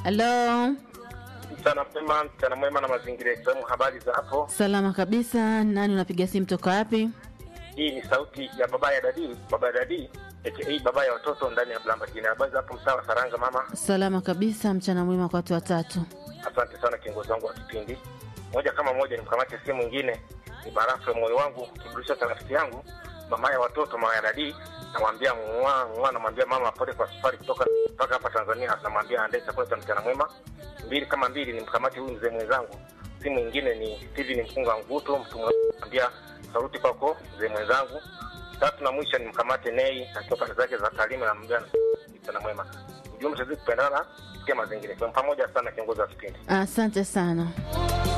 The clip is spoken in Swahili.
Halo, Mchana mwema, mchana mwema na mazingira ya FM. Habari za hapo? salama kabisa. Nani unapiga simu toka wapi? Hii ni sauti ya baba ya dadi, baba ya dadi aka baba ya watoto ndani ya Blamba jina. Habari za hapo mtaa wa Saranga mama? Salama kabisa. Mchana mwema kwa watu watatu. Asante sana kiongozi wangu wa kipindi. Moja kama moja nimkamate simu nyingine, ni barafu ya moyo wangu, kiburudisho cha rafiki yangu, mama ya watoto, mama ya dadi. Namwambia mwa mwa, namwambia mama pole kwa safari kutoka mpaka hapa Tanzania. Namwambia andae chakula cha mchana mwema. Mbili kama mbili nimkamate huyu mzee mwenzangu. Simu nyingine ni Steven Mkunga Nguto, mtu mwambia sauti kwako mzee mwenzangu. Tatu na mwisho nimkamate Nei akiwa pande zake za Talima, namwambia mchana mwema. Ujumbe tuzidi kupendana, pia mazingira. Kwa pamoja sana kiongozi wa kipindi. Asante sana.